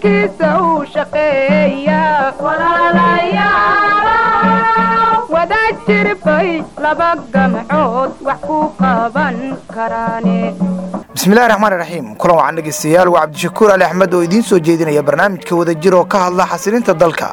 dalkiisa uu shaqeeya wada jirbay laba gamcood wax ku qaban karaane bismillahi raxmaani raxiim kulan wacan dhegeystayaal waa cabdishakuur ali axmed oo idiin soo jeedinaya barnaamijka wadajir oo ka hadla xasilinta dalka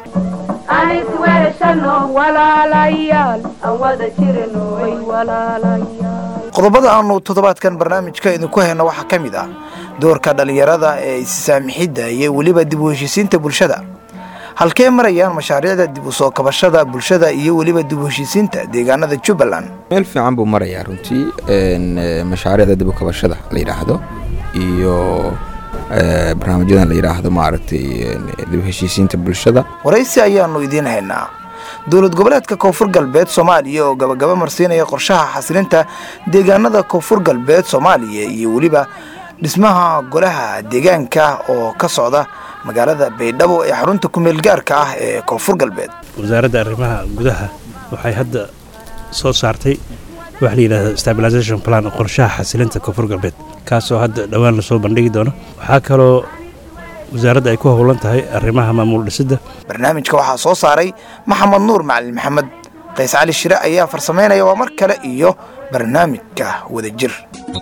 qodobada aanu toddobaadkan barnaamijka idinku hayno waxaa ka mid ah doorka dhallinyarada ee issaamixidda iyo weliba dib u heshiisiinta bulshada halkee marayaan mashaariicda dib u soo kabashada bulshada iyo weliba dib u heshiisiinta deegaanada jubbaland meel fiican buu marayaa runtii mashaariicda dib u kabashada la yidhaahdo iyo barnaamijyadan la yidhaahdo maaragtay dib u heshiisiinta bulshada waraysi ayaanu idiin haynaa dowlad goboleedka koonfur galbeed soomaaliya oo gabagaba marsiinaya qorshaha xasilinta deegaanada koonfur galbeed soomaaliya iyo weliba dhismaha golaha deegaanka oo ka socda magaalada baydhabo ee xarunta kumeel gaarka ah ee koonfur galbeed wasaaradda arrimaha gudaha waxay hadda soo saartay waxa la yidhahda stabilisation plan qorshaha xasilinta koonfur galbeed kaasoo hadda dhowaan lasoo bandhigi doono waxaa kaloo wasaaradda ay ku howlan tahay arrimaha maamuul dhisidda barnaamijka waxaa soo saaray maxamed nuur macalin maxamed qays cali shire ayaa farsamaynaya waa mar kale iyo barnaamijka wadajir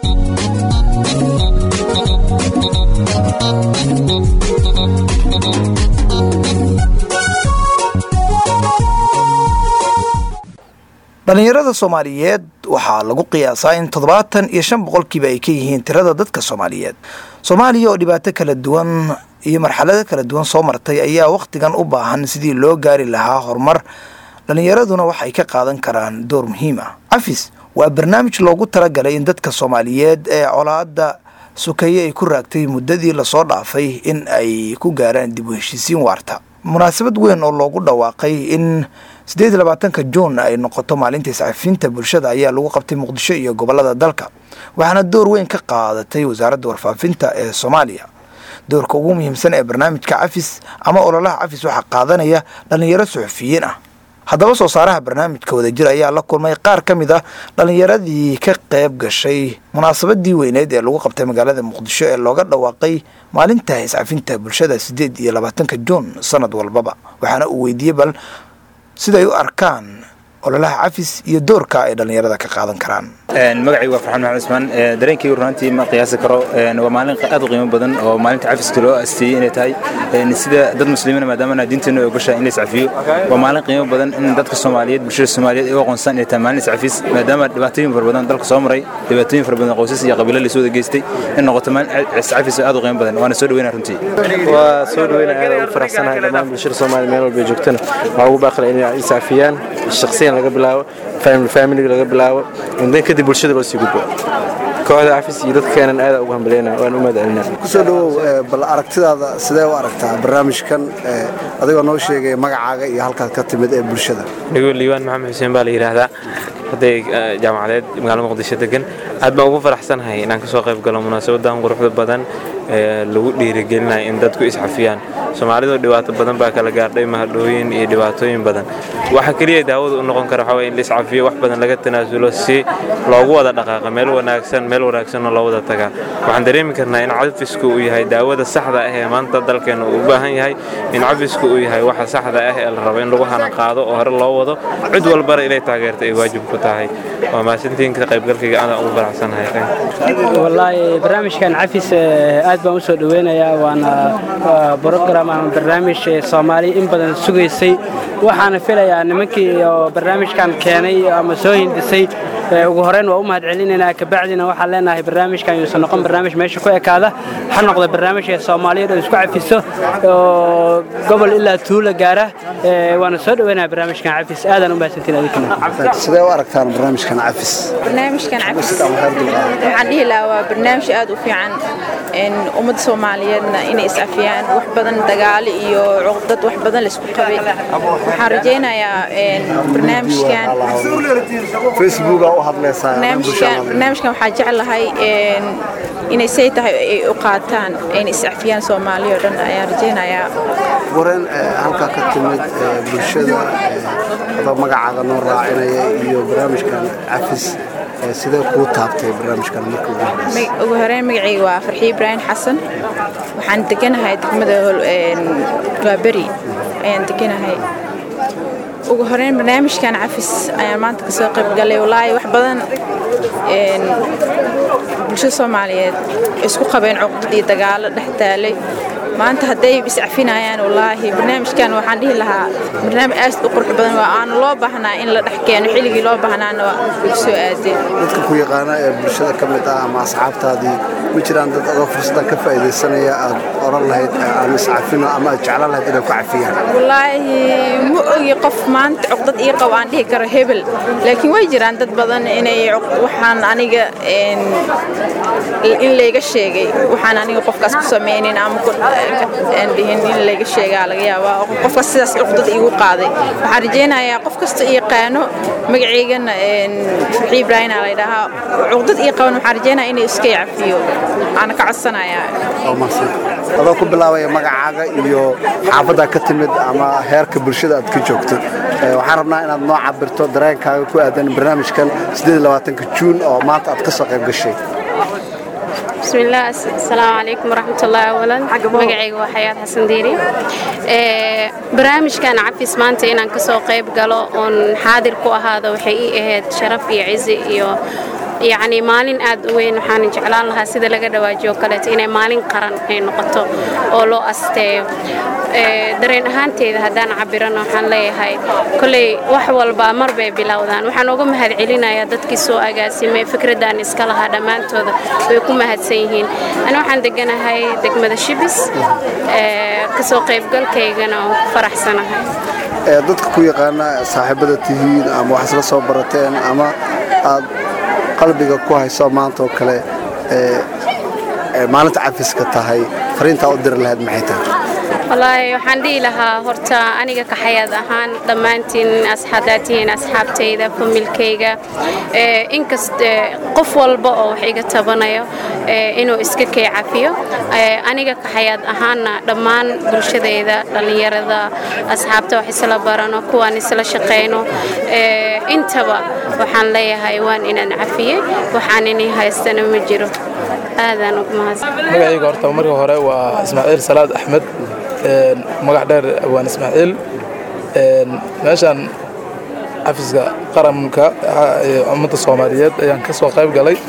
dhallinyarada soomaaliyeed waxaa lagu qiyaasaa in toddobaatan iyo shan boqolkiiba ay ka yihiin tirada dadka soomaaliyeed soomaaliya oo dhibaato kala duwan iyo marxalado kala duwan soo martay ayaa wakhtigan u baahan sidii loo gaari lahaa horumar dhallinyaraduna waxay ka qaadan karaan door muhiim ah cafis waa barnaamij loogu talagalay in dadka soomaaliyeed ee colaadda sukaye ay ku raagtay muddadii lasoo dhaafay in ay ku gaaraan dib u heshiisiin waarta munaasabad weyn oo loogu dhawaaqay in siddeed iyo labaatanka juun ay noqoto maalinta iscafinta bulshada ayaa lagu qabtay muqdisho iyo gobollada dalka waxaana door weyn ka qaadatay wasaaradda warfaafinta ee soomaaliya doorka ugu muhiimsan ee barnaamijka cafis ama ololaha cafis waxaa qaadanaya dhallinyaro suxufiyiin ah haddaba soo saaraha barnaamijka wadajir ayaa la kulmay qaar ka mid ah dhallinyaradii ka qayb gashay munaasabadii weyneed ee lagu qabtay magaalada muqdisho ee looga dhawaaqay maalinta iscafinta bulshada siddeed iyo labaatanka juun sanad walbaba waxaana uu weydiiyey bal siday u arkaan ololaha cafis iyo doorka ay dhallinyarada ka qaadan karaan magacaygu waa farxaan maxamed cusmaan dareenkaygu runantii ma qiyaasi karo waa maalin aad u qiimo badan oo maalinta cafiska loo asteeyey inay tahay sida dad muslimiina maadaamana diinteenu ay ogashahay in la iscafiyo waa maalin qiimo badan in dadka soomaaliyeed bulshada soomaaliyeed ay u aqoonsaan inay tahay maalin iscafis maadaama dhibaatooyin fara badan dalka soo maray dhibaatooyin fara badan qoysas iyo qabiilo laysoo wada geystay in noqoto maalin iscafis aad u qiimo badan waana soo dhaweynaa runtii waa soo dhaweynaa aad ugu faraxsanahay dhammaan bulshada soomaaliya meel walba joogtana waxaa ugu baaqila inay iscafiyaan shakhsiyan laga bilaabo familiga laga bilaabo dan kadib bulshada loo sii gudbo kooxda cafis iyo dadkeenan aada ugu hambaleyna waan u mahadcelinaa kusoo dhawow bal aragtidaada sidee u aragtaa barnaamijkan adigoo noo sheegaya magacaaga iyo halkaad ka timid ee bulshada anigu liibaan maxamed xuseen baa la yidhaahdaa arday jaamacadeed magaalada muqdisho degan aad baan ugu faraxsanahay inaan kasoo qayb galo munaasabadan quruxda badan ee lagu dhiirigelinayo in dadku isxafiyaan soomaalidu dhibaato badan baa kala gaardhay mahadhooyin iyo dhibaatooyin badan waxa keliya daawada u noqon kara waxaa in la iscafiyo wax badan laga tanaasulo si loogu wada dhaqaaqa meel wanaagsan meel wanaagsanoo loo wada tagaa waxaan dareemi karnaa in cafisku uu yahay daawada saxda ah ee maanta dalkeena uu u baahan yahay in cafisku uu yahay waxa saxda ah ee la rabo in lagu hanan qaado oo hore loo wado cid walbana inay taageerto ay waajib ku tahay waa mahadsantiin ka qaybgalkayga aadaan ugu faraxsanahay wallaahi barnaamijkan cafis aad baan u soo dhoweynayaa waana brogram ama barnaamij soomaaliya in badan sugaysay waxaana filayaa nimankii oo barnaamijkan keenay ama soo hindisay ugu horeyn waa u mahad celinaynaa kabacdina waxaan leenahay barnaamijkan yuusan noqon barnaamij meesha ku ekaada ha noqda barnaamij ee soomaaliyeed oo isku cafiso oo gobol ilaa tuula gaara waana soo dhoweynaya barnaamijkan cafis aadaan u mahadsantiin adinkana sidee u aragtaan barnaamijkan cafis barnaamijkan cafis waxaan dhihi lahaa waa barnaamij aad u fiican ummadda soomaaliyeedna inay iscafiyaan wax badan dagaali iyo cuqdad wax badan laisku qabay waxaan rajaynayaa barnaamijkan barnaamijkan waxaa jeclahay inay say tahay ay u qaataan ayna iscafiyaan soomaaliya oo dhan ayaan rajaynayaa wareen halkaa ka timid bulshada adoo magacaaga noo raacinaya iyo barnaamijkan cafis sidee kuu taabtay barnaamijkan marka ugu horeysa ugu horeyn magacayga waa farxiib ibraahim xasan waxaan deganahay degmada gaaberi ayaan deganahay ugu horeyn barnaamijkan cafis ayaan maanta kasoo qayb galay walaahi wax badan bulshada soomaaliyeed isku qabeen cuqdad iyo dagaalo dhex taalay maanta hadday iscafinayaan wallaahi barnaamijkan waxaan dhihi lahaa barnaamij aad u qurux badan waa aanu loo baahnaa in la dhex keeno xilligii loo baahnaana waa igu soo aadeen dadka ku yaqaana ee bulshada ka mid ah ama asxaabtaadii ma jiraan dad adoo fursaddan ka faa'iidaysanaya aad oran lahayd aan iscafino ama aad jeclaan lahayd inay ku cafiyaan wallaahi ma ogi qof maanta cuqdad ii qabo aan dhihi karo hebel laakiin way jiraan dad badan inay waxaan aniga in layga sheegay waxaan aniga qofkaas ku samaynin ama aan dhihin in layga sheegaa laga yaabaa qofkaas sidaas cuqdad iigu qaaday waxaan rajaynayaa qof kasta yaqaano magaceygana farxi ibraahim aa laydhahaa cuqdad ii qaban waxaan rajaynayaa inay iska cafiyo aana ka codsanayaa adoo ku bilaabaya magacaaga iyo xaafaddaa ka timid ama heerka bulshada aad ka joogto waxaan rabnaa inaad noo cabirto dareenkaaga ku aadan barnaamijkan juun oo maanta aad ka soo qayb gashay بسم الله السلام عليكم ورحمة الله أولا مقعي وحياة حسن ديري برامج كان عفيس مانتا إنان كسو قيب قالو أن حاضر كو هذا وحقيقي إهد شرف يعزي إيو yacni maalin aad u weyn waxaan jeclaan lahaa sida laga dhawaajiyo kaleeto inay maalin qaran ay noqoto oo loo asteeyo dareen ahaanteeda haddaan cabirana waxaan leeyahay kolley wax walba mar bay bilowdaan waxaan uga mahad celinayaa dadkii soo agaasimay fikraddan iska lahaa dhammaantooda way ku mahadsan yihiin ani waxaan deganahay degmada shibis kasoo qaybgalkaygana oo ku faraxsanahay dadka ku yaqaana saaxiibada tihiin ama wax isla soo barateen ama aad qalbiga ku hayso maanta oo kale maalinta cafiska tahay fariintaa u diri lahayd maxay tahay wallaahi waxaan dhihi lahaa horta aniga kaxayaad ahaan dhammaantiin asxaadaad tihiin asxaabtayda familkayga inkast qof walba oo wax iga tabanayo inuu iska kay cafiyo aniga kaxayaad ahaanna dhammaan bulshadayda dhallinyarada asxaabta wax isla barano kuwaan isla shaqayno intaba waxaan leeyahay waan inaan cafiyey waxaan inay haystana ma jiro aadaan ugu mahadsan magacayga horta marka hore waa ismaaciil salaad axmed magac dheer waan ismaaciil meeshaan xafiska qaranka ummadda soomaaliyeed ayaan ka soo qayb galay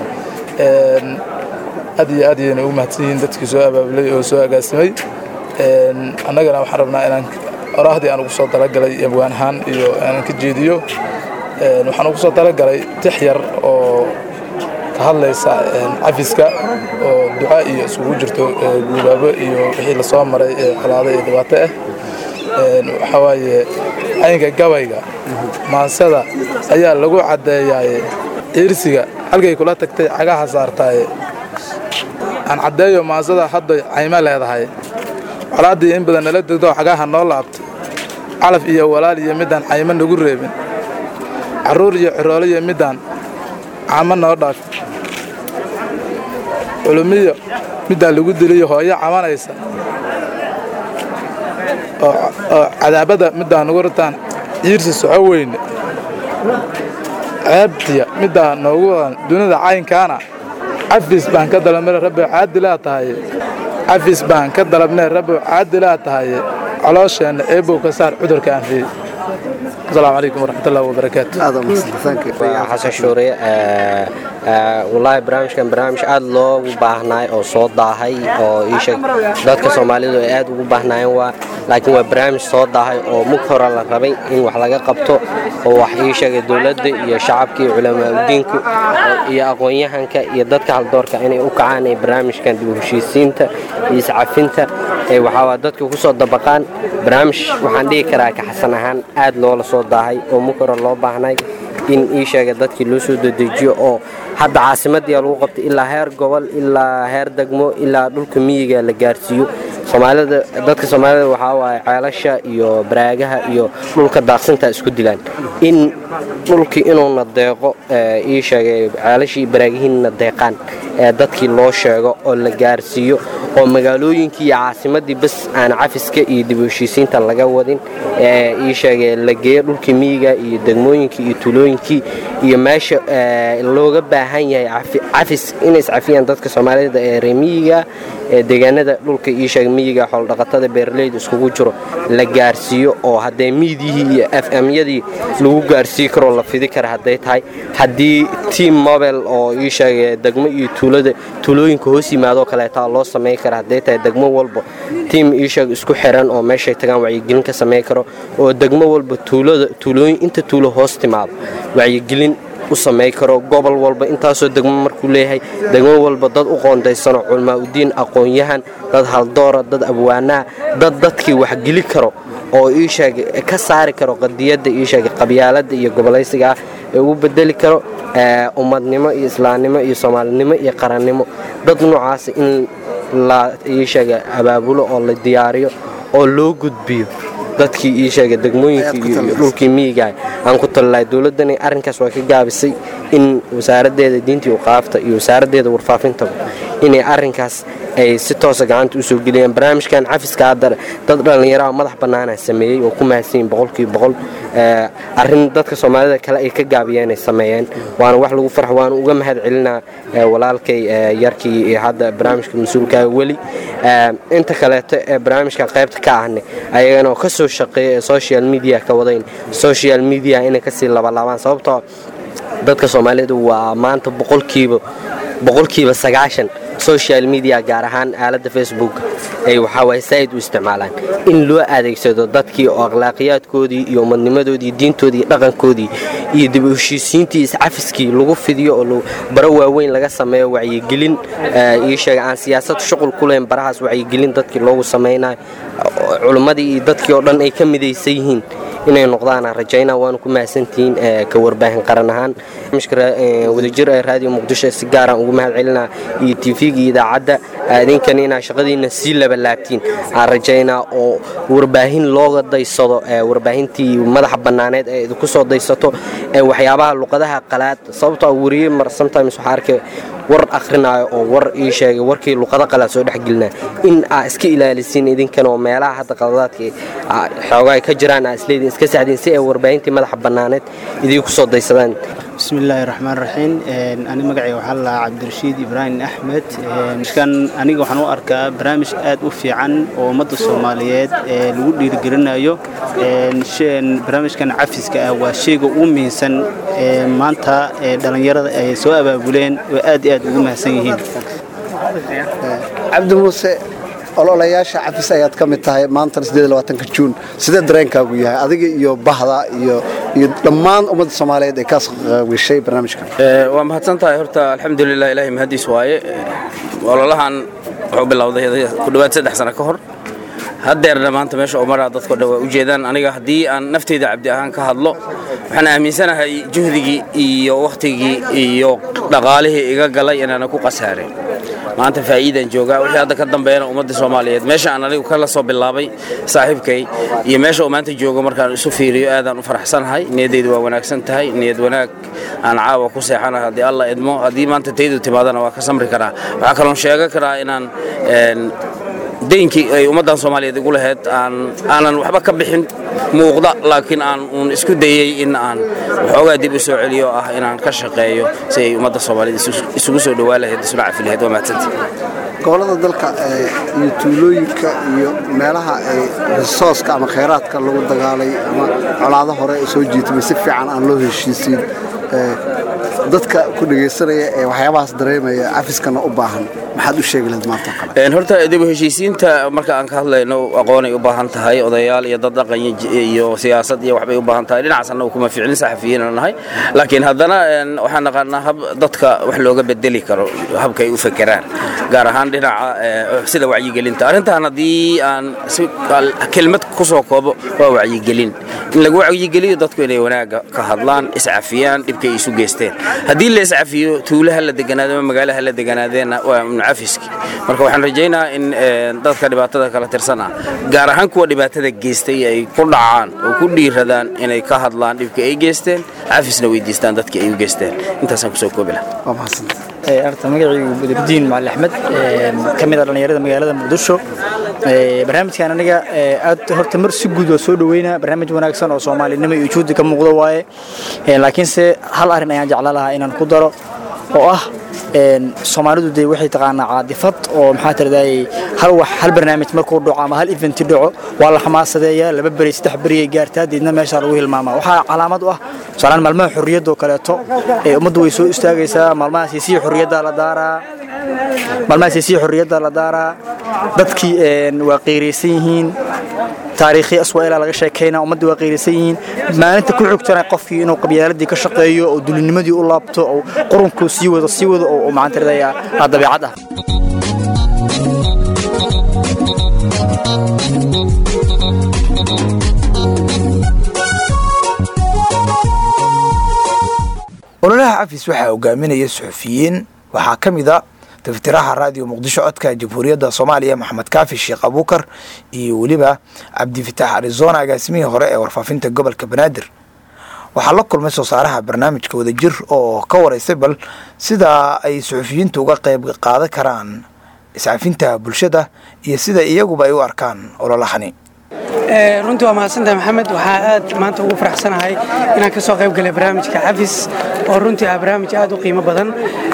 aad iyo aad ayayna ugu mahadsan yihiin dadkii soo abaabulay oo soo agaasimay annagana waxaan rabnaa inaan oraahdii aan ugu soo talagalay abwaan ahaan iyo inaan ka jeediyo waxaan ugu soo talagalay tix yar oo ka hadlaysa cafiska oo duca iyo isugu jirto guubaabo iyo wixii lasoo maray colaado iyo dhibaato ah waxaa waaye caynka gabayga maansada ayaa lagu caddeeyaaye ciirsiga halkay kula tagtay cagaha saartaaye aan caddeeyo maansada hadday caymo leedahay colaaddii in badan nala degdoo cagaha noo laabtay calaf iyo walaal iyo midaan caymo nagu reebin carruur iyo ciroolo iyo midaan camo noo dhaaf culumiyo middaa lagu diliyo hooyo cabanaysa oo cadaabada middaa nugu ritaan ciirsi soco weyne ceebtiya middaa noogu wadan dunida caynkaana cafis baan ka dalabnay rabbi caadilaa tahaye cafis baan ka dalabnay rabbi caadilaa tahaye coloosheenna eebow ka saar cudurka aanfiyey asalaamu calaykum waraxmatullahi wabarakaatu xasan shuure wallaahi barnaamijkan barnaamij aad loogu baahnaay oo soo daahay oo iisheeg dadka soomaalidu ay aad ugu baahnaayeen waa laakiin waa barnaamij soo daahay oo mug hore la rabay in wax laga qabto oo wax ii sheegay dowladda iyo shacabka iyo culamaauddiinku iyo aqoon-yahanka iyo dadka haldoorka inay u kacaan ee barnaamijkan dib u heshiisiinta iyo iscafinta ee waxaa dadka ku soo dabaqaan barnaamij waxaan dhihi karaa ka xasan ahaan aad loola soo daahay oo mug hore loo baahnay in ii sheega dadkii loo soo dedejiyo oo hadda caasimadii lagu qabtay ilaa heer gobol ilaa heer degmo ilaa dhulka miyiga la gaarsiiyo soomaalida dadka soomaalida waxaa waaye ceelasha iyo baraagaha iyo dhulka daaqsinta isku dilaan in dhulkii inuuna deeqo ii sheegay ceelashii baraagihiinna deeqaan ee dadkii loo sheego oo la gaarsiiyo oo magaalooyinkii iyo caasimadii bas aan cafiska iyo dib u heshiisiinta laga wadin ee ii sheegay la geeyo dhulkii miyiga iyo degmooyinkii iyo tuulooyinkii iyo meesha ee, looga baahan yahay cafi- cafis inay iscafiyaan dadka soomaalida ee reer miyiga ee deegaanada dhulka ii sheeg miyiga xoolodhaqatada beeraleyda iskugu jiro la gaarsiiyo oo haddee miidiyihii iyo fmyadii lagu gaarsiin karoo la fidi kara hadday tahay haddii team mobile oo ii sheegay degmo iyo tuulada tuulooyinka hoos yimaadoo kaleeta loo samayn kara hadday tahay degmo walba tiim ii sheeg isku xiran oo meeshay tagaan wacyigelin ka samayn karo oo degmo walba tuulada tuulooyin inta tuulo hoos timaado wacyigelin u samayn karo gobol walba intaasoo degmo markuu leeyahay degmo walba dad u qoondaysano culmaa udiin aqoon-yahan dad haldoora dad abwaanaha dad dadkii waxgeli karo oo ii sheegay ka saari karo qadiyadda ii sheegay qabyaaladda iyo gobolaysiga ah ee ugu bedeli karo ee, ummadnimo iyo islaamnimo iyo soomaalinimo iyo qarannimo dad noocaas in la ii sheegay abaabulo oo la diyaariyo oo loo gudbiyo dadkii ii sheegay degmooyinkii iyo iyo dhulkii miyigaah aan ku talilahay dowladdani arrinkaas waa ka gaabisay in wasaaraddeeda diintii uqaafta iyo wasaaraddeeda warfaafintaba inay arrinkaas ay si toosa gacanta usoo geliyaan barnaamijkan cafiska hadda dad dhallinyaraha madax bannaana sameeyey oo ku mahadsanyihin boqolkiiba boqol ee, arrin dadka soomaalida kale ay ka gaabiyeen ay sameeyeen waana wax lagu farxo waana uga mahad celinaa ee, walaalkay ee, yarkii iyo hadda barnaamijka mas-uulkaaga weli Ee, inta kaleeto ee barnaamijkan qaybta ka ahne ayagana oo kasoo shaqeeya ee social media ka wadayn social media inay kasii labalaabaan sababtoo dadka soomaalidu waa maanta boqolkiiba boqolkiiba sagaashan social media gaar ahaan aaladda facebook ay waxaawaye saa'id u isticmaalaan in loo adeegsado dadkii oo akhlaaqiyaadkoodii iyo umadnimadoodii diintoodii iyo dhaqankoodii iyo dib u heshiisiintii iscafiskii lagu fidiyo oo lagu- baro waaweyn laga sameeyo wacyigelin ee, ii sheega aan siyaasad shuqul ku leyn barahaas wacyigelin dadkii loogu samaynayo oo culimmadii iyo dadkii oo dhan ay ka midaysan yihiin inay noqdaan aan rajaynaa waana ku mahadsantihiin ee, ka warbaahin qaran ahaan barnaamijka ra- ee, wadajir ee raadiyo muqdisho si gaaraan ugu mahad celinaa iyo tv-ga iyo idaacadda aa idinkan inaa shaqadiina sii labalaabtiin aan rajaynaa oo warbaahin looga daysado ee, warbaahintii madaxa bannaaneed ee idinku soo daysato ee waxyaabaha luqadaha qalaad sababtoo wariye mar sometimes waxaa arkay war akrinaayo oo war ii sheegay warkii luqado qalaad soo dhexgelinaa in aa iska ilaalisiin idinkan oo meelaha hadda qaladaadka aa xoogaa ay ka jiraan aa isleediin iska saxdiin si ay warbaahintii madaxa bannaaneed idinku soo daysadaan bismillaahi raxmaan raxiim ani magacayga waxaa la lahaa cabdirashiid ibraahim axmed kan aniga waxaan u arkaa barnaamij aad u fiican oo ummadda soomaaliyeed ee lagu dhiirigelinayo Een, sheen- barnaamijkan cafiska ah waa sheyga ugu muhiimsan ee maanta ee dhallinyarada ay soo abaabuleen oo aad iyo aad ugu mahadsan yihiin cabdi muuse ololayaasha cafis ayaad ka mid tahay maantana juun sidee dareenkaagu yahay adiga iyo bahda iyo iyo dhammaan ummadda soomaaliyeed ee kaas qaybgashay barnaamijkan Ee, waa mahadsan tahay horta alxamdulilah ilaahay mahadiis waaye ololahan wuxuu bilowday ku dhowaad saddex sano ka hor haddeerna maanta meesha uu maraa dadko dhan waa u jeedaan aniga haddii aan nafteyda cabdi ahaan ka hadlo waxaan aaminsanahay juhdigii iyo wakhtigii iyo dhaqaalihii iga galay inaana ku khasaarin maanta faa'iidaan joogaa wixii hadda ka dambeeyana ummadda soomaaliyeed meesha aan anigu kala soo bilaabay saaxiibkay iyo meesha uu maanta joogo markaan isu fiiriyo aadaan u faraxsanahay niyaddaydu waa wanaagsan tahay niyad wanaag aan caawa ku seexanahay haddii alla idmo haddii maanta taydu timaadana waa ka samri karaa waxaa kaloon sheegan karaa inaan een, deynkii ay ummaddan soomaaliyeed igu lahayd aan aanan waxba ka bixin muuqda laakiin aan uun isku dayey in aan waxoogaa dib u soo celiyo oo ah inaan ka shaqeeyo si ay ummadda soomaaliyeed isu- isugu soo dhowaan lahayd isuna cafi lahayd waa mahadsantii gobollada dalka ee, iyo tuulooyinka iyo meelaha ay risooska ama khayraadka lagu dagaalay ama colaado hore ay soo jiitmay si fiican aan loo heshiisiin ee, dadka ku dhegaysanaya ee waxyaabahaas dareemaya cafiskana u baahan maxaad u sheegi lahayd maanta oo kale Een, horta dib u heshiisiinta marka aan ka hadlayno aqoonay u baahan tahay odayaal iyo dad dhaqan iyo ji- iyo siyaasad iyo waxbay u baahan tahay dhinacaas annagu kuma ficilin saxafiyiin aan nahay laakiin haddana een, waxaan naqaanaa hab dadka wax looga bedeli karo habka ay u fekeraan gaar ahaan dhinaca ee, sida wacyigelinta arrintan haddii aan si al- kelmad ku soo koobo waa wacyigelin in lagu wacyigeliyo dadku inay wanaagga ka hadlaan iscafiyaan dhibka ay isu geysteen haddii la iscafiyo tuulaha la deganaado ama magaalaha la deganaadeena waa cafiski marka waxaan rajaynayaa in dadka dhibaatada kala tirsan ah gaar ahaan kuwa dhibaatada geystay ay ku dhacaan oo ku dhiiradaan inay ka hadlaan dhibka ay geysteen cafisna weydiistaan dadkii ay u geysteen intaasaan kusoo koobi lahaa horta magacaygu badrudiin macali axmed ka mid a dhallinyarada magaalada muqdisho barnaamijkan aniga aad horta mar si guud waa soo dhaweynaa barnaamij wanaagsan oo soomaalinimo iyo ujuudi ka muuqda waaye laakiinse hal arrin ayaan jeclaan lahaa inaan ku daro oo ah soomaalidu dee waxay taqaanaa caadifad oo maxaa tirahday hal wax hal barnaamij markuu dhaco ama hal eventi dhaco waa la xamaasadeeyaa laba beri saddex beri ay gaartaa deedna meeshaa lagu hilmaamaa waxaa calaamad u ah tusaalaan maalmaha xorriyadda oo kaleeto ummaddu way soo istaagaysaa maalmahaasi sii xorriyadda la daaraa maalmahaasi sii xorriyadda la daaraa dadkii waa qiiraysan yihiin taariikhi aswaa'ila laga sheekaynaa ummadda waa qiiraysan yihiin maalinta ku xigtana qofkii inuu qabyaaladii ka shaqeeyo oo dulinimadii u laabto oo qurunkuu sii wado sii wado oo maxaan tiradayaa dabeecad ah ololaha cafis waxaa hogaaminaya suxufiyiin waxaa ka mid a taftiraha raadiyo muqdisho codka jamhuuriyadda soomaaliya maxamed kaafi sheekh abuukar iyo weliba cabdifitaax arizona agaasimihii hore ee warfaafinta gobolka banaadir waxaa la kulmay soo saaraha barnaamijka wadajir oo ka waraysay bal sida ay suxufiyiintu uga qayb qaadan karaan iscafinta bulshada iyo sida iyaguba ay u arkaan ololahani runtii waa mahadsantahay maxamed waxaa aad maanta ugu faraxsanahay inaan ka soo qayb galay barnaamijka cafis oo runtii ah barnaamij aad u qiimo badan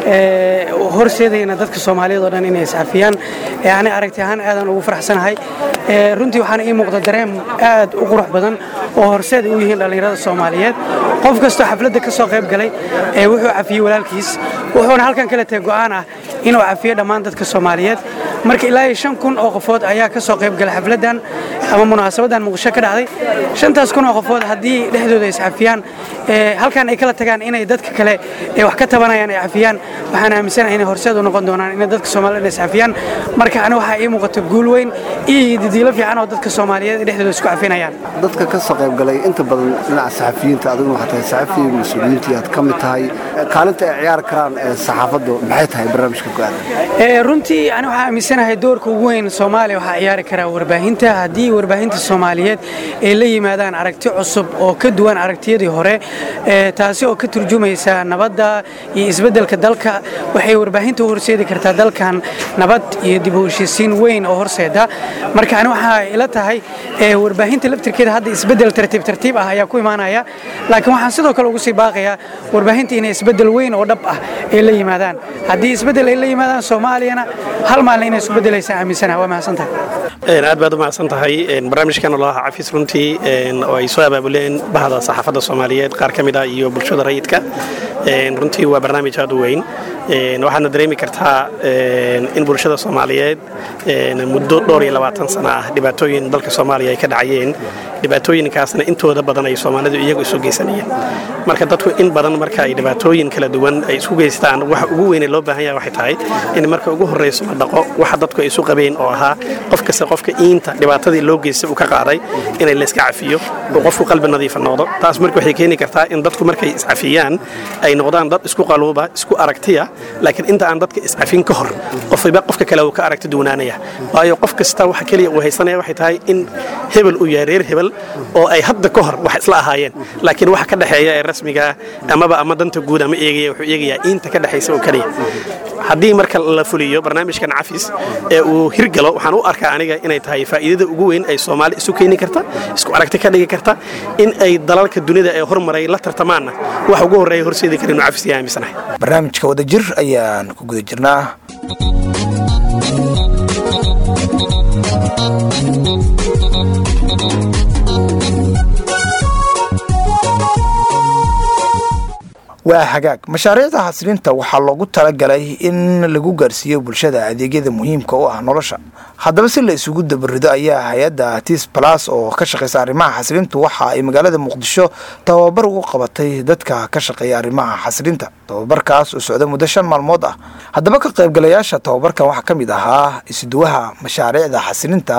horseedayna dadka soomaaliyeed oo dhan inay iscafiyaan ani aragti ahaan aadaan ugu faraxsanahay runtii waxaana ii muuqda dareem aad u qurux badan oo horseed u yihiin dhallinyarada soomaaliyeed qof kastoo xafladda ka soo qayb galay wuxuu cafiyey walaalkiis wuxuuna halkan kale tahay go'aan ah inuu cafiyo dhammaan dadka soomaaliyeed marka ilaa iyo shan kun oo qofood ayaa ka soo qayb galay xafladdan ama munaasabadan muqdisho ka dhacday shantaas kun oo qofood haddii dhexdooda iscafiyaan halkan ay kala tagaan inay dadka kale ee wax ka tabanayaan ay cafiyaan waxaan aaminsanahay inay horseed u noqon doonaan inay dadka soomaaliyed iscafiyaan marka ani waxaa ii muuqata guul weyn iyo didiilo fiican oo dadka soomaaliyeed dhexdooda isku cafinayaan dadka ka soo qayb galay inta badan dhinaca saxafiyiinta adiguna waxaa tahay saxafi mas-uuliyiintii aad ka mid tahay kaalinta ay ciyaari karaan saxaafaddu maxay tahay barnaamijka go-aada runtii ani waxaa aaminsanahay doorka ugu weyn soomaaliya waxaa ciyaari karaa warbaahinta haddii warbaahinta soomaaliyeed ay la yimaadaan aragti cusub oo ka duwan aragtiyadii hore taasi oo ka turjumaysa nabadda iyo isbeddelka dalka waxay warbaahinta u horseedi kartaa dalkan nabad iyo dib u heshiisiin weyn oo horseeda marka ani waxaa ila tahay warbaahinta laftirkeeda hadda isbeddel tartiib tartiib ah ayaa ku imaanaya laakiin waxaan sidoo kale ugu sii baaqayaa warbaahinta inay isbeddel weyn oo dhab ah ay la yimaadaan haddii isbeddel ay la yimaadaan soomaaliyana hal maalin inay isku beddelaysa aaminsanaha waa mahadsantahay aad baad u mahadsan tahay barnaamijkan ololaha cafis runtii oo ay soo abaabuleen bahda saxaafadda soomaaliyeed qaar ka mid ah iyo bulshada rayidka runtii waa barnaamij aad u weyn waxaadna dareemi kartaa in bulshada soomaaliyeed muddo dhowr iyo labaatan sana ah dhibaatooyin dalka soomaaliya ay ka dhacayeen dhibaatooyinkaasna intooda badan ay soomaalidu iyagu isu geysanayeen marka dadku in badan marka ay dhibaatooyin kala duwan ay isku geystaan waxa ugu weyne loo baahan yahay waxay tahay in marka ugu horreyso la dhaqo waxa dadku ay isu qabeen oo ahaa qof kasta qofka iinta dhibaatadii loo geystay uu ka qaaday inay layska cafiyo oo qofku qalbi nadiifa noqdo taas marka waxay keeni kartaa in dadku markay iscafiyaan ay noqdaan dad isku qaluuba isku aragtiya laakiin inta aan dadka iscafin ka hor qofba qofka kale uu ka aragti duwanaanaya waayo qof kasta waxa keliya uu haysanaya waxay tahay in hebel uu yahay reer hebel oo ay hadda ka hor wax isla ahaayeen laakiin waxa ka dhexeeya ee rasmiga amaba ama danta guud ama eegaya wuxuu eegayaa iinta ka dhexaysa oo keliya haddii marka la fuliyo barnaamijkan cafis ee uu hirgalo waxaan u arkaa aniga inay tahay faa'iidada ugu weyn ay soomaali isu keeni karta isku aragti ka dhigi karta in ay dalalka dunida ee hormaray la tartamaanna wax ugu horreeya horseedi kara inuu cafis yahay aaminsanahay barnaamijka wadajir ayaan ku guda jirnaa waa hagaag mashaariicda xasilinta waxaa loogu talagalay in lagu gaarsiiyo bulshada adeegyada muhiimka u ah nolosha haddaba si la isugu dabarido ayaa hay-adda tis balas oo ka shaqeysa arrimaha xasilintu waxa ay magaalada muqdisho tababar ugu qabatay dadka ka shaqeeya arrimaha xasilinta tababarkaas oo socda muddo shan maalmood ah haddaba ka qaybgalayaasha tababarkan waxaa ka mid ahaa isuduwaha mashaariicda xasilinta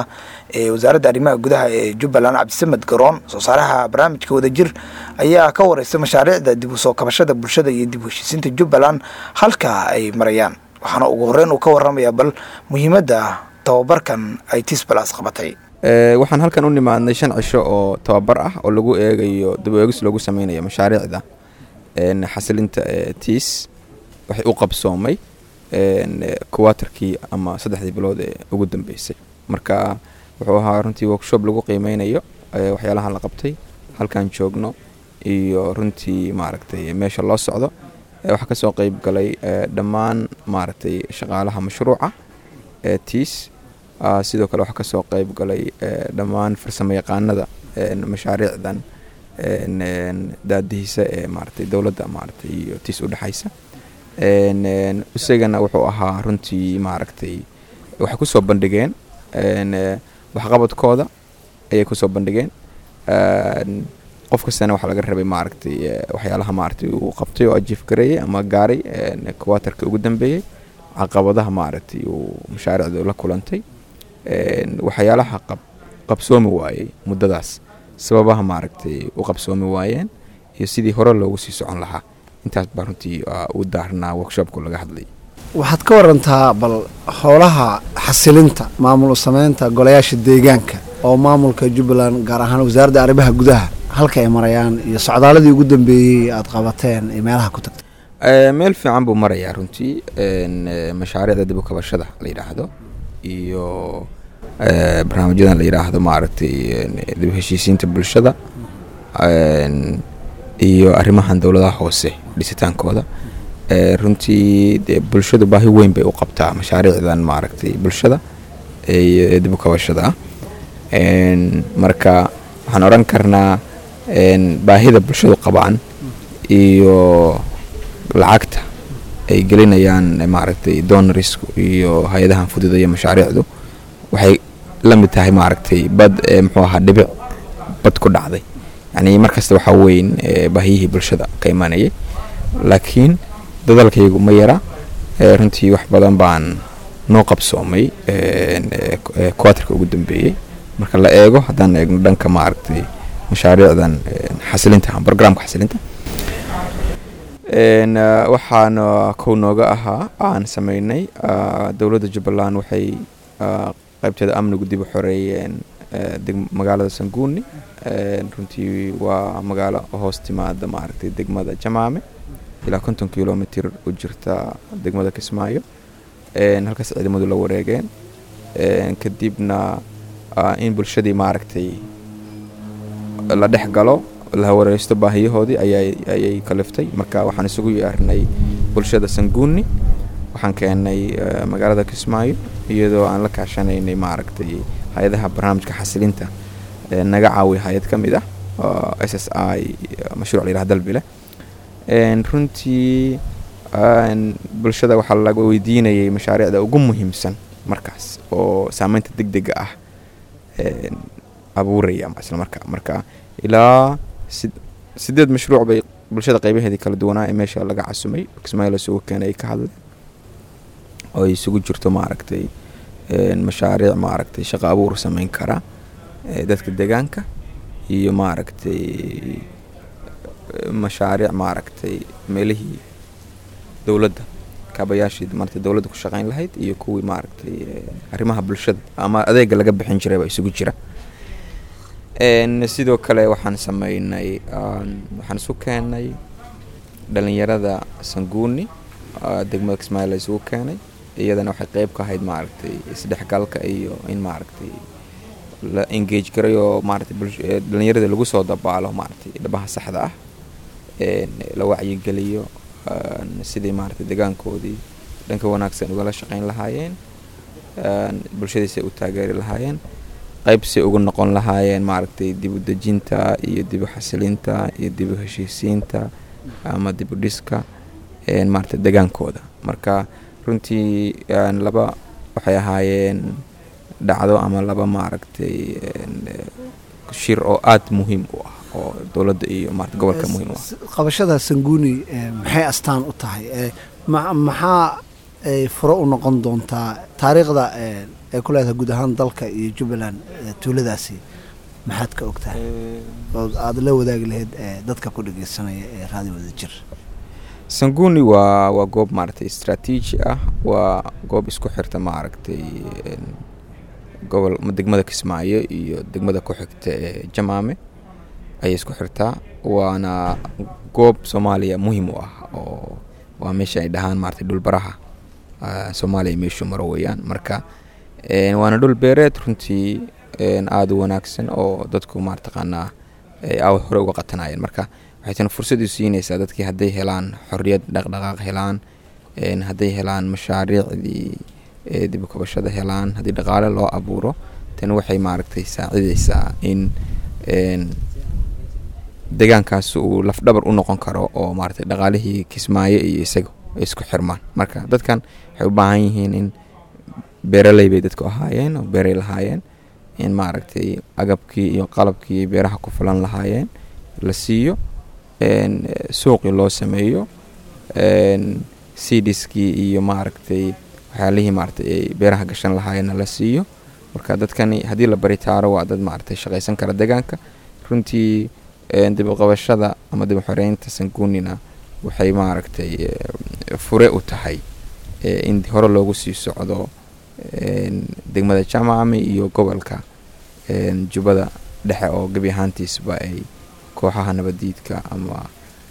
ee wasaaradda arrimaha gudaha ee jubbaland cabdisamed garoon soo saaraha barnaamijka wadajir ayaa ka wareystay mashaariicda dib u soo kabashada bulshada iyo dib u heshiisiinta jubbaland halka ay marayaan waxaana ugu horreyn uu ka warramayaa bal muhiimadda tababarkan ay tisbalas qabatay waxaan halkan u nimaadnay shan cisho oo tababar ah oo lagu eegayo dib u eegis loogu sameynayo mashaariicda xasilinta tiis waxay u qabsoomay kuwaatarkii ama saddexdii bilood ee ugu dambeysay marka wuxuu ahaa runtii workshop lagu qiimeynayo waxyaalaha la qabtay halkan joogno iyo runtii maaragtay meesha loo socdo waxaa kasoo qeyb galay dhammaan maaragtay shaqaalaha mashruuca tiis sidoo kale waxaa kasoo qeyb galay dhammaan farsamo yaqaanada mashaariicdan daadihiisa ee maaragtay dowladda maaragtay iyo tiis udhexaysa isagana wuxuu ahaa runtii maaragtay waxay kusoo bandhigeen waxqabadkooda ayay kusoo bandhigeen qof kastana waxaa laga rabay maaragtay waxyaalaha maaragtay uu qabtay oo ajiif gareeyay ama gaaray kuwaatarka ugu dambeeyey caqabadaha maaragtay uu mashaariicda la kulantay waxyaalaha qab qabsoomi waayey muddadaas sababaha maaragtay u qabsoomi waayeen iyo sidii hore loogu sii socon lahaa intaas baa runtii u daarnaa workshopku laga hadlay waxaad ka warantaa bal howlaha xasilinta maamul sameynta golayaasha deegaanka oo maamulka jubbaland gaar ahaan wasaaradda arrimaha gudaha halka ay marayaan iyo socdaaladii ugu dambeeyey aad qabateen iyo meelaha ku tagtay meel fiican buu marayaa runtii mashaariicda dib u kabashada la yidhaahdo iyo barnaamijyadan la yidhaahdo maaragtay dib u heshiisiinta bulshada iyo arrimahan dowladaha hoose dhisitaankooda runtii dee bulshadu baahi weyn bay u qabtaa mashaariicdan maaragtay bulshada ee dib u kabashada ah marka waxaan odhan karnaa baahida bulshadu qabaan iyo lacagta ay gelinayaan maaragtay donorisku iyo hay-adahan fududaya mashaariicdu waxay la mid tahay maaragtay bad muxuu ahaa dhibic bad ku dhacday yacni markasta waxaa weyn baahiyihii bulshada ka imanayay laakiin dadalkaygu ma yara runtii wax badan baan noo qabsoomay kuwaatarka ugu dambeeyey marka la eego haddaan eegno dhanka maaragtay mashaariicdan xasilinta programka xasilinta waxaana kow nooga ahaa aan sameynay dowladda jubbaland waxay qaybteeda amnigu dib u xoreeyeen magaalada sanguuni runtii waa magaalo hoos timaada maaragtay degmada jamaame ilaa konton kilomitr u jirta degmada kismaayo halkaas ciidamadu la wareegeen kadibna in bulshadii maaragtay la dhex galo la wareysto baahiyahoodii ayay kaliftay marka waxaan isugu yeernay bulshada sanguuni waxaan keenay magaalada kismaayo iyadoo aan la kaashanaynay maaragtay hay-adaha barnaamijka xasilinta naga caawiya hay-ad ka mid ah s s i mashruuc la yidhaha dalbile runtii bulshada waxaa laga weydiinayay mashaariicda ugu muhiimsan markaas oo saameynta deg dega ah abuuraya isla markaa marka ilaa sideed mashruuc bay bulshada qaybaheedii kala duwanaa ee meesha laga casumay kismaayo lasugu keenay ay ka hadleen oo ay isugu jirto maaragtay mashaariic maaragtay shaqo abuur sameyn kara dadka deegaanka iyo maaragtay mashaariic maaragtay meelihii dowladda kaabayaashii maaragtay dowladda ku shaqeyn lahayd iyo kuwii maaragtay arrimaha bulshada ama adeega laga bixin jiray baa isugu jira sidoo kale waxaan sameynay waxaan isu keenay dhalinyarada sanguuni degmada kismaayo la isugu keenay iyadana waxay qeyb ka ahayd maaragtay isdhexgalka iyo in maaragtay la engage garay oo maaragtay dhalinyarada lagu soo dabaalo maaragtay dhabaha saxda ah la wacyigeliyo sidii maaragtay deegaankoodii dhanka wanaagsan ugala shaqeyn lahaayeen bulshadiisay u taageeri lahaayeen qaybsay ugu noqon lahaayeen maaragtay dib u dejinta iyo dib u xasilinta iyo dib u heshiisiinta ama dib u dhiska maaragtay degaankooda marka runtii laba waxay ahaayeen dhacdo ama laba maaragtay shir oo aada muhiim u ah oo dowladda iyo maarata gobolka muhiim u ah qabashada sanguuni maxay astaan u tahay maxaa ay furo u noqon doontaa taariikhda ay ku leedahay guud ahaan dalka iyo jubbaland tuuladaasi maxaad ka ogtahay oo aada la wadaagi lahayd dadka ku dhegeysanaya ee raadi wada jir sanguni waa waa goob maaragtay istraatiiji ah waa goob isku xirta maaragtay gobol degmada kismaayo iyo degmada ku xigta ee jamaame ayay isku xirtaa waana goob soomaaliya muhiim u ah oo waa meesha ay dhahaan maaragtay dhulbaraha soomaaliya meeshuu maro weeyaan marka waana dhul beereed runtii aada u wanaagsan oo dadku maartaqaanaa ay hore uga qatanayeen marka waxay tana fursad u siinaysaa dadkii hadday helaan xorriyad dhaqdhaqaaq helaan hadday helaan mashaariicdii dibukabashada helaan haddii dhaqaale loo abuuro tan waxay maaragtay saacidaysaa in deegaankaas uu lafdhabar u noqon karo oo maaragtay dhaqaalihii kismaayo iyo isaga ay isku xirmaan marka dadkan waxay u baahan yihiin in beeraley bay dadku ahaayeen oo beeray lahaayeen in maaragtay agabkii iyo qalabkii beeraha ku fulan lahaayeen la siiyo suuqii loo sameeyo cdskii iyo maaragtay waxyaalihii maaragtay ay beeraha gashan lahaayeenna la siiyo marka dadkani haddii la baritaaro waa dad maaragtay shaqaysan kara deegaanka runtii dibuqabashada ama dib xoreynta sangunina waxay maaragtay fure u tahay in hore loogu sii socdo degmada jamacami iyo gobolka jubbada dhexe oo gebi ahaantiisba ay kooxaha nabadiidka ama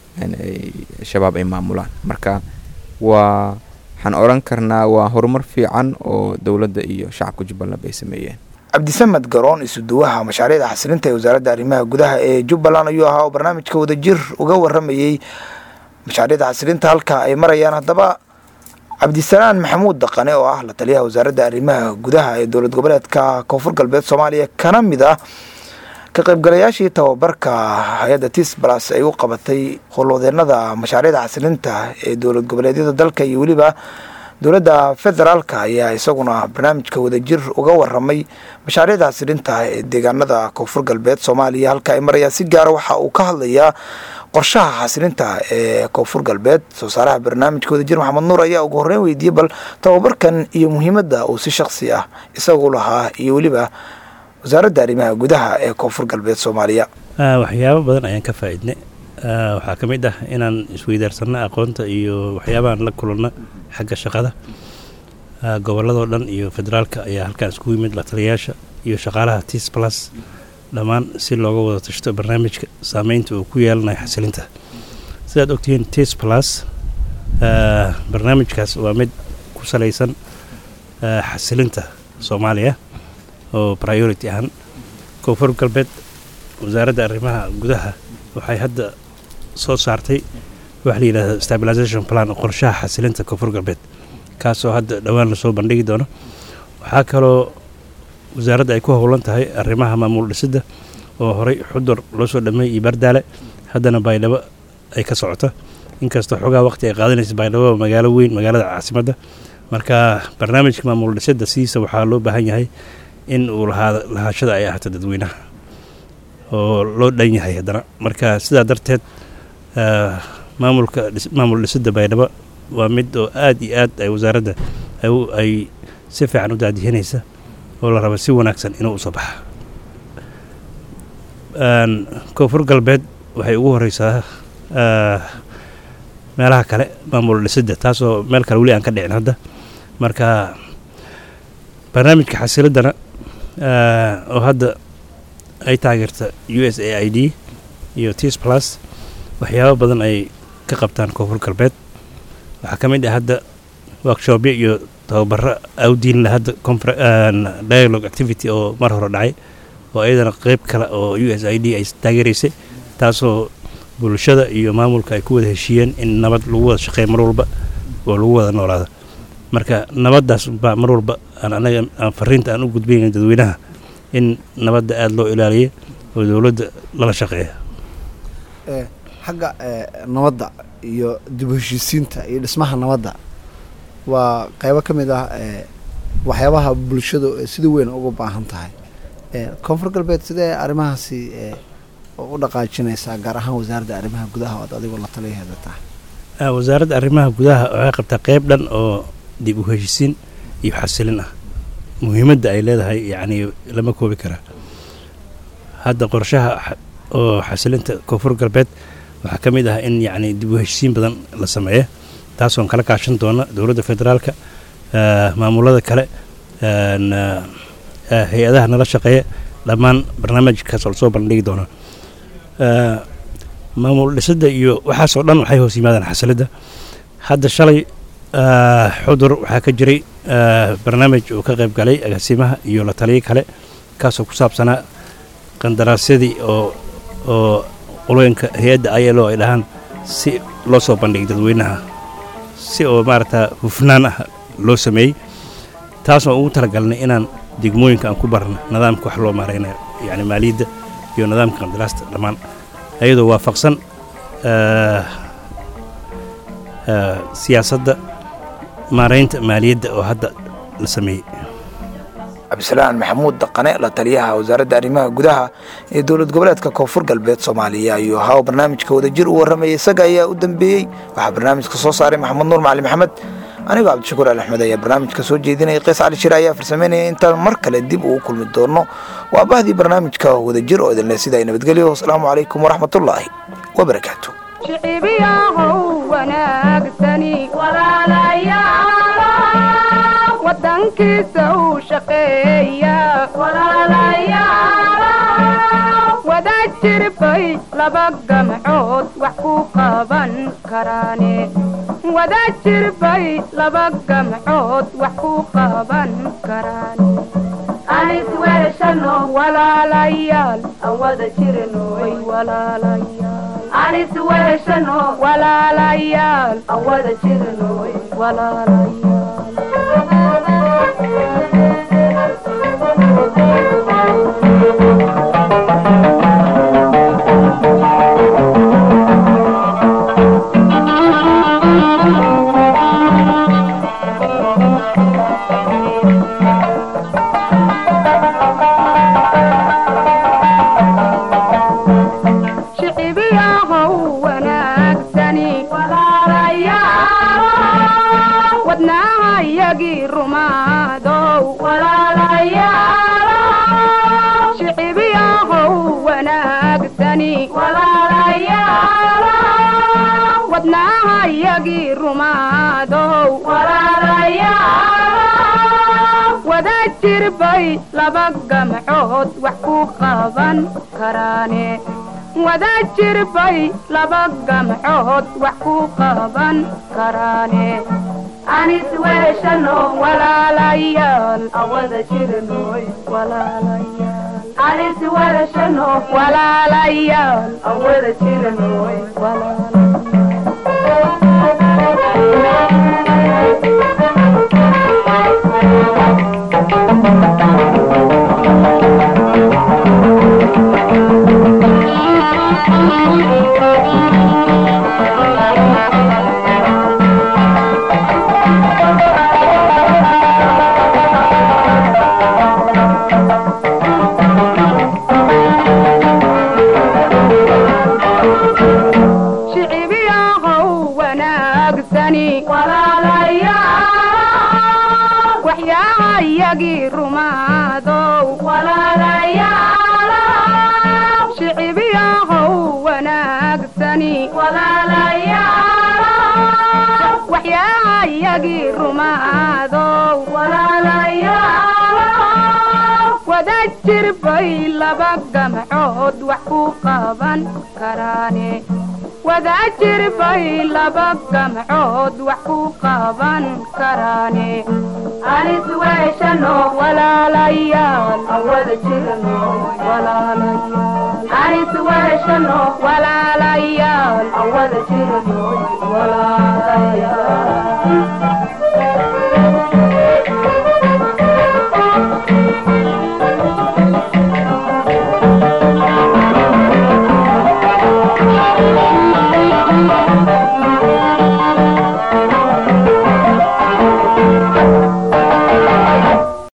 shabaab ay maamulaan marka waa waxaan odhan karnaa waa horumar fiican oo dowladda iyo shacabka jubbaland ay sameeyeen cabdisamed garoon isuduwaha mashaariicda xasilinta ee wasaaradda arrimaha gudaha ee jubbaland ayuu ahaa oo barnaamijka wadajir uga waramayey mashaariicda xasilinta halka ay marayaan haddaba cabdisalaan maxamuud daqane oo ah la taliyaha wasaaradda arrimaha gudaha ee dowlad goboleedka koonfur galbeed soomaaliya kana mid ah ka qaybgalayaashii tababarka hay-adda tis balas ay u qabatay howlwadeenada mashaariicda xasilinta ee dowlad goboleedyada dalka iyo weliba dowladda federaalka ayaa isaguna barnaamijka wadajir uga waramay mashaariicda xasilinta ee deegaanada koonfur galbeed soomaaliya halka ay marayaan si gaara waxa uu ka hadlayaa qorshaha xasilinta ee koonfur galbeed soo saaraha barnaamijka wadajir maxamed nuur ayaa ugu horreyn weydiiyey bal tababarkan iyo muhiimadda uu si shaksi ah isagu lahaa iyo weliba wasaaradda arrimaha gudaha ee koonfur galbeed soomaaliya waxyaabo badan ayaan ka faa'iidnay waxaa ka mid ah inaan isweydaarsanno aqoonta iyo waxyaabahan la kulanno xagga shaqada gobolladoo dhan iyo federaalka ayaa halkaan iskugu yimid la taliyayaasha iyo shaqaalaha tis plus dhammaan si looga wada tashto barnaamijka saameynta uu ku yeelanayo xasilinta sidaad ogtihiin tis plus barnaamijkaas waa mid ku salaysan xasilinta soomaaliya oo priority ahaan koonfur galbeed wasaaradda arrimaha gudaha waxay hadda soo saartay waxa la yidhahda stabilization plan qorshaha xasilinta koonfur galbeed kaasoo hadda dhowaan lasoo bandhigi doono waxaa kaloo wasaaradda ay ku howlan tahay arrimaha maamul dhisidda oo horey xudur loo soo dhameeyey iyo bardaale haddana baydhabo ay ka socota inkastoo xogaa waqti ay qaadanaysa baydhabo waa magaalo weyn magaalada caasimadda marka barnaamijka maamul dhisidda sidiisa waxaa loo baahan yahay in uu lahaada lahaashada ay ahaato dadweynaha oo loo dhan yahay haddana marka sidaa darteed maamulka maamul dhisidda baydhabo waa mid oo aad iyo aad ay wasaaradda ay si fiican u daadihinaysa oo la raba si wanaagsan inuu usoo baxa koonfur galbeed waxay ugu horeysaa meelaha kale maamul dhisidda taasoo meel kale weli aan ka dhicin hadda marka barnaamijka xasiladdana oo hadda ay taageerta u s a i d iyo tis plus waxyaabo badan ay ka qabtaan koonfur galbeed waxaa ka mid ah hadda workshopyo iyo tababaro awdiinla hadda dialogue activity oo mar hore dhacay oo iyadana qeyb kale oo u s i d ay taageeraysay taasoo bulshada iyo maamulka ay ku wada heshiiyeen in nabad lagu wada shaqeeya mar walba oo lagu wada noolaado marka nabaddaas baa mar walba aan anaga aan fariinta aan u gudbayna dadweynaha in nabadda aada loo ilaaliyo oo dowladda lala shaqeeya xagga nabadda iyo dib u heshiisiinta iyo dhismaha nabadda waa qeybo ka mid ah waxyaabaha bulshadu sida weyn uga baahan tahay koonfur galbeed sidee arrimahaasi u dhaqaajinaysaa gaar ahaan wasaaradda arrimaha gudaha ood adigoo la taliyaheeda tahay wasaaradda arrimaha gudaha waxay qabtaa qeyb dhan oo dib u heshiisiin iyo xasilin ah muhiimadda ay leedahay yacni lama koobi karaa hadda qorshaha xa- oo xasilinta koonfur galbeed waxaa ka mid ah in yacni dib u heshiisiin badan la sameeyo taasoon kala kaashan doona dowladda federaalka eh, maamulada kale een, eh, eh, hay-adaha nala shaqeeya dhammaan barnaamijkaas oo lasoo bandhigi doona Eh, maamul dhisidda iyo waxaasoo dhan waxay hoos yimaadaan xasilidda hadda shalay eh, xudur waxaa ka jiray eh, barnaamij uu ka qayb galay agaasimaha iyo la taliyo kale kaasoo ku saabsanaa qandaraasyadii oo oo qolooyinka hay-adda ilo ay dhahaan si loo soo bandhigay dadweynaha si oo maaragta hufnaan ah loo sameeyey taasoo ugu talagalnay inaan degmooyinka aan ku barno nidaamka wax loo maaraynayo yacni maaliyadda iyo nidaamka qandaraasta dhammaan ayadoo waafaqsan eh, eh, siyaasadda maaraynta maaliyadda oo hadda la sameeyey cabdisalaan maxamuud daqane la taliyaha wasaaradda arrimaha gudaha ee dowlad goboleedka koonfur galbeed soomaaliya ayuu ahaa oo barnaamijka wadajir u warramayay isaga ayaa u dambeeyey waxaa barnaamijka soo saaray maxamed nuur macali maxamed anigoo cabdishakuur ali axmed ayaa barnaamijka soo jeedinaya qiis cali shire ayaa farsameynaya intaan mar kale dib ugu kulmi doono waa bahdii barnaamijka wadajir oo idinle sidaa nabadgelyo wasalaamu calaykum waraxmatullaahi wabarakaatu shicibiyahow wanaagsani wadankiisa uu shaqeeya wadajir bay laba gamcood wax ku qaban karaane wadajir bay laba gamcood wax ku qaban karaane anis weeshano walaalayaal aan wada jirnoy walaalayaal anis weeshano walaalayaal aan wada jirnoy shicibiyahow wanaagsani wadnaha yagii rumaadow shicibiyahow wanaagsani wadnaha yagii rumaadow wadajir bay laba gamcood wax ku qaban karaane wadajir bay laba gamcood wax ku qaban karaane anis weeshano walaalayaal awada jirnoy walaalayaal anis weeshano walaalayaal awada jirnoy shicibiyahow wanaagsani waxyaha yagii rumaadow shicibiyahow wanaagsani waxyaha yagii rumaadow wadajir bay laba gamcood wax ku qaban karaane wadajir bay laba gamcood wax ku qaban karaane anis weeshano walaalayaal awada jirno walaalayaal anis weeshano walaalayaal awada jirno walaalayaal